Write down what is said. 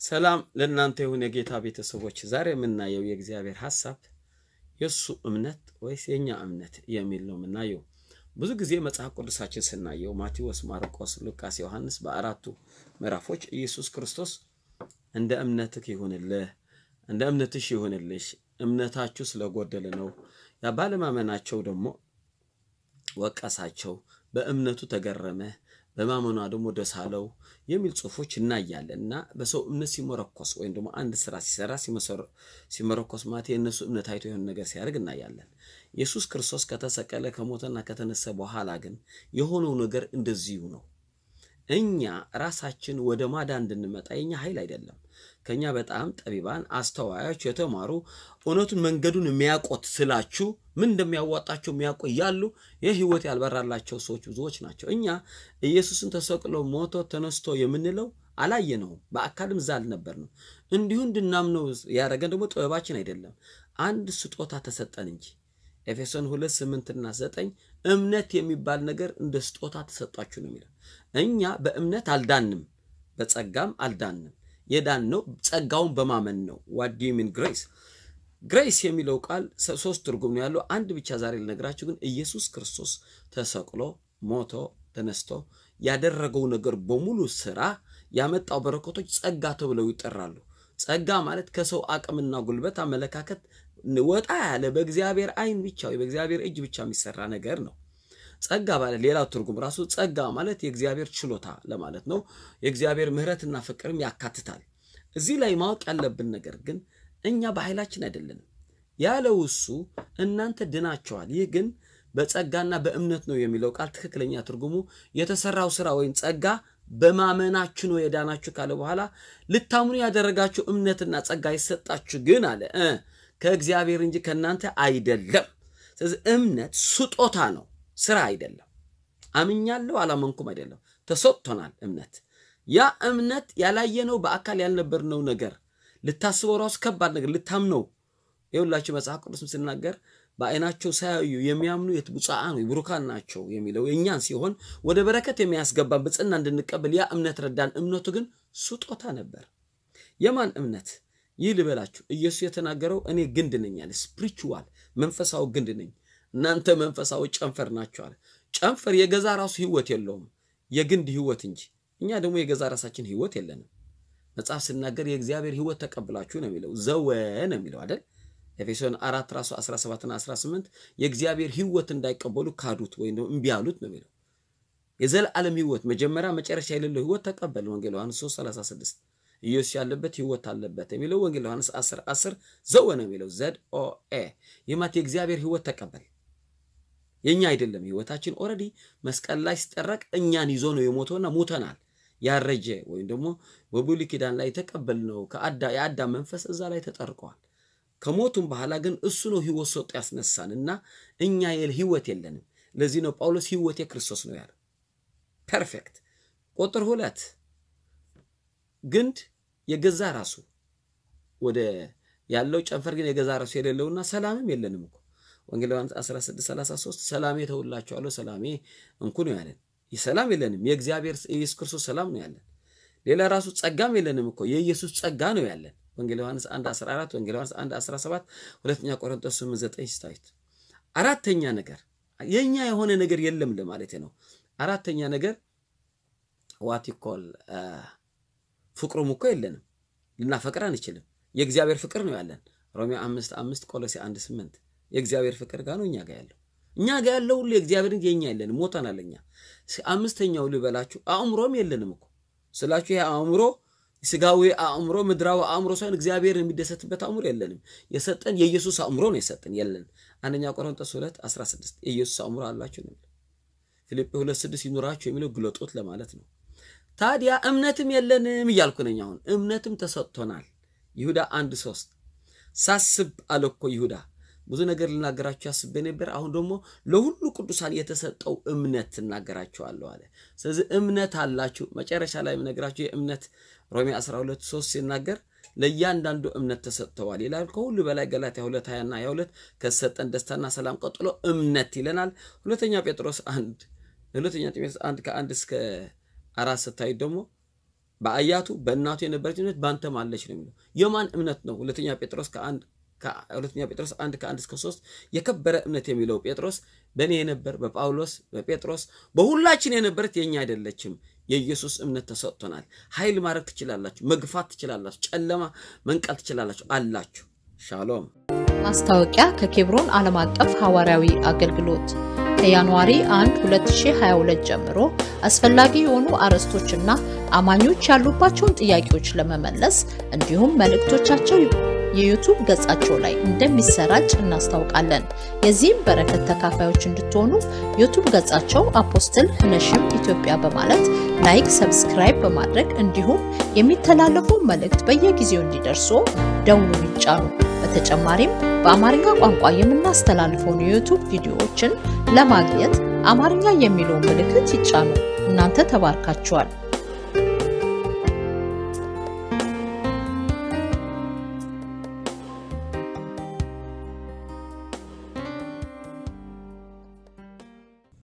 ሰላም ለእናንተ ይሁን የጌታ ቤተሰቦች። ዛሬ የምናየው የእግዚአብሔር ሐሳብ የእሱ እምነት ወይስ የእኛ እምነት የሚል ነው የምናየው። ብዙ ጊዜ መጽሐፍ ቅዱሳችን ስናየው ማቴዎስ፣ ማርቆስ፣ ሉቃስ፣ ዮሐንስ በአራቱ ምዕራፎች ኢየሱስ ክርስቶስ እንደ እምነትህ ይሁንልህ፣ እንደ እምነትሽ ይሁንልሽ፣ እምነታችሁ ስለጎደለ ነው። ያ ባለማመናቸው ደግሞ ወቀሳቸው፣ በእምነቱ ተገረመ፣ በማመኗ ደግሞ ደስ አለው የሚል ጽሑፎች እናያለን። እና በሰው እምነት ሲመረኮስ ወይም ደግሞ አንድ ስራ ሲሰራ ሲመረኮስ ማለት የእነሱ እምነት አይቶ የሆነ ነገር ሲያደርግ እናያለን። ኢየሱስ ክርስቶስ ከተሰቀለ ከሞተና ከተነሳ በኋላ ግን የሆነው ነገር እንደዚሁ ነው። እኛ ራሳችን ወደ ማዳን እንድንመጣ የኛ ኃይል አይደለም። ከኛ በጣም ጠቢባን፣ አስተዋዮች፣ የተማሩ እውነቱን መንገዱን የሚያውቁት ስላችሁ ምን እንደሚያዋጣቸው የሚያውቁ እያሉ ይህ ህይወት ያልበራላቸው ሰዎች ብዙዎች ናቸው። እኛ ኢየሱስን ተሰቅሎ ሞቶ ተነስቶ የምንለው አላየነውም፣ በአካልም እዛ አልነበርንም። እንዲሁ እንድናምነው ያደረገን ደግሞ ጥበባችን አይደለም፣ አንድ ስጦታ ተሰጠን እንጂ ኤፌሶን ሁለት ስምንትና ዘጠኝ እምነት የሚባል ነገር እንደ ስጦታ ተሰጧችሁ ነው የሚለው። እኛ በእምነት አልዳንም፣ በጸጋም አልዳንም። የዳነው ጸጋውን በማመን ነው። ዋት ዱ ዩ ሚን ግሬስ? ግሬስ የሚለው ቃል ሶስት ትርጉም ነው ያለው። አንድ ብቻ ዛሬ ልነግራችሁ ግን ኢየሱስ ክርስቶስ ተሰቅሎ ሞቶ ተነስቶ ያደረገው ነገር በሙሉ ስራ ያመጣው በረከቶች ጸጋ ተብለው ይጠራሉ። ጸጋ ማለት ከሰው አቅምና ጉልበት አመለካከት ወጣ ያለ በእግዚአብሔር ዓይን ብቻ ወይ በእግዚአብሔር እጅ ብቻ የሚሰራ ነገር ነው። ጸጋ ማለት ሌላው ትርጉም ራሱ ጸጋ ማለት የእግዚአብሔር ችሎታ ለማለት ነው። የእግዚአብሔር ምሕረትና ፍቅርም ያካትታል። እዚህ ላይ ማወቅ ያለብን ነገር ግን እኛ በኃይላችን አይደለንም ያለው እሱ እናንተ ድናቸዋል። ይህ ግን በጸጋና በእምነት ነው የሚለው ቃል ትክክለኛ ትርጉሙ የተሰራው ስራ ወይም ጸጋ በማመናችሁ ነው የዳናችሁ ካለ በኋላ ልታምኑ ያደረጋችሁ እምነትና ጸጋ ይሰጣችሁ ግን አለ ከእግዚአብሔር እንጂ ከእናንተ አይደለም። ስለዚህ እምነት ስጦታ ነው፣ ስራ አይደለም። አምኛለሁ አላመንኩም አይደለም፣ ተሰጥቶናል እምነት። ያ እምነት ያላየነው በአካል ያልነበርነው ነገር ልታስበው ራሱ ከባድ ነገር ልታምነው የሁላችሁ መጽሐፍ ቅዱስም ስናገር በዓይናቸው ሳያዩ የሚያምኑ ብፁዓን ወይ ብሩካን ናቸው የሚለው የእኛን ሲሆን ወደ በረከት የሚያስገባን ብፅና እንድንቀበል ያ እምነት ረዳን። እምነቱ ግን ስጦታ ነበር። የማን እምነት? ይህ ልበላችሁ፣ ኢየሱስ የተናገረው እኔ ግንድ ነኝ አለ። ስፕሪቹዋል መንፈሳዊ ግንድ ነኝ፣ እናንተ መንፈሳዊ ጨንፈር ናቸው አለ። ጨንፈር የገዛ ራሱ ህይወት የለውም የግንድ ህይወት እንጂ። እኛ ደግሞ የገዛ ራሳችን ህይወት የለንም። መጽሐፍ ስናገር የእግዚአብሔር ህይወት ተቀብላችሁ ነው የሚለው ዘወ ነው የሚለው አይደል? ኤፌሶን አራት ራሱ 17ና 18 የእግዚአብሔር ህይወት እንዳይቀበሉ ካዱት ወይም ደግሞ እምቢ አሉት ነው የሚለው። የዘላለም ህይወት መጀመሪያ መጨረሻ የሌለው ህይወት ተቀበል። ወንጌል ዮሐንስ 3 36 ኢየሱስ ያለበት ህይወት አለበት የሚለው ወንጌል ዮሐንስ 10 10 ዘወ ነው የሚለው ዘድ ኦ ኤ ይማት የእግዚአብሔር ህይወት ተቀበል። የኛ አይደለም ህይወታችን ኦልሬዲ መስቀል ላይ ሲጠረቅ እኛን ይዞ ነው የሞተውና ሞተናል። ያረጀ ወይም ደግሞ በብሉይ ኪዳን ላይ የተቀበልነው የአዳም መንፈስ እዛ ላይ ተጠርቀዋል። ከሞቱም በኋላ ግን እሱ ነው ህይወት ሰጡ ያስነሳን እና እኛ ህይወት የለንም። ለዚህ ነው ጳውሎስ ህይወት የክርስቶስ ነው ያለው። ፐርፌክት። ቁጥር ሁለት ግንድ የገዛ ራሱ ወደ ያለው ጨንፈር ግን የገዛ ራሱ የሌለውና ሰላምም የለንም እኮ ወንጌል ዮሐንስ 16 33 ሰላሜ ተውላችኋለሁ ሰላሜ እንኩ ነው ያለን። ሰላም የለንም። የእግዚአብሔር ኢየሱስ ክርስቶስ ሰላም ነው ያለን። ሌላ ራሱ ጸጋም የለንም እኮ የኢየሱስ ጸጋ ነው ያለን። ወንጌል ዮሐንስ 1 14 ወንጌል ዮሐንስ 1 17 ሁለተኛ ቆሮንቶስ 8 9 ስታዩት አራተኛ ነገር የኛ የሆነ ነገር የለም ለማለት ነው። አራተኛ ነገር ዋት ይኮል ፍቅሩም እኮ የለንም፣ ልናፈቅር አንችልም። የእግዚአብሔር ፍቅር ነው ያለን። ሮሜ 5 5 ቆሎሴ 1 8 የእግዚአብሔር ፍቅር ጋር ነው እኛ ጋር ያለው። እኛ ጋር ያለው ሁሉ የእግዚአብሔር እንጂ የኛ የለንም፣ ሞተናል እኛ። አምስተኛው ልበላችሁ አእምሮም የለንም እኮ ስላችሁ ይሄ አእምሮ ስጋዊ አእምሮ ምድራዊ አእምሮ ሳይሆን እግዚአብሔር የሚደሰትበት አእምሮ የለንም። የሰጠን የኢየሱስ አእምሮ ነው የሰጠን የለን። አንደኛ ቆሮንቶስ 2 16 የኢየሱስ አእምሮ አላችሁ ነው። ፊልጵ 2 6 ይኑራችሁ የሚለው ግለጦት ለማለት ነው። ታዲያ እምነትም የለንም እያልኩ ነኝ። አሁን እምነትም ተሰጥቶናል። ይሁዳ አንድ ሶስት ሳስብ አለ እኮ ይሁዳ ብዙ ነገር ልናገራችሁ አስቤ ነበር። አሁን ደግሞ ለሁሉ ቅዱሳን የተሰጠው እምነት እናገራችኋለሁ አለ። ስለዚህ እምነት አላችሁ። መጨረሻ ላይ የምነግራችሁ የእምነት ሮሜ 12 3 ሲናገር ለእያንዳንዱ እምነት ተሰጥተዋል ይላል። ከሁሉ በላይ ገላትያ 2 20 እና 22 ከተሰጠን ደስታና ሰላም ቀጥሎ እምነት ይለናል። ሁለተኛ ጴጥሮስ አንድ ሁለተኛ ጢሞቴዎስ አንድ ከአንድ እስከ አራት ስታዩት ደግሞ በአያቱ በእናቱ የነበረች እምነት በአንተም አለች ነው የሚለው። የማን እምነት ነው? ሁለተኛ ጴጥሮስ ከአንድ ሁለተኛ ጴጥሮስ አንድ ከአንድ እስከ ሶስት የከበረ እምነት የሚለው ጴጥሮስ በእኔ የነበር በጳውሎስ በጴጥሮስ በሁላችን የነበረት የእኛ አይደለችም። የኢየሱስ እምነት ተሰጥቶናል። ኃይል ማድረግ ትችላላችሁ፣ መግፋት ትችላላችሁ፣ ጨለማ መንቀል ትችላላችሁ አላችሁ። ሻሎም። ማስታወቂያ ከኬብሮን ዓለም አቀፍ ሐዋርያዊ አገልግሎት ከጃንዋሪ 1 2022 ጀምሮ አስፈላጊ የሆኑ አርዕስቶችና አማኞች ያሉባቸውን ጥያቄዎች ለመመለስ እንዲሁም መልእክቶቻቸው የዩቱብ ገጻቸው ላይ እንደሚሰራጭ እናስታውቃለን። የዚህም በረከት ተካፋዮች እንድትሆኑ ዩቱብ ገጻቸው አፖስትል ህነሽም ኢትዮጵያ በማለት ላይክ፣ ሰብስክራይብ በማድረግ እንዲሁም የሚተላለፈው መልእክት በየጊዜው እንዲደርሱ ደውሉን ይጫኑ። በተጨማሪም በአማርኛ ቋንቋ የምናስተላልፈውን የዩቱብ ቪዲዮዎችን ለማግኘት አማርኛ የሚለውን ምልክት ይጫኑ። እናንተ ተባርካችኋል።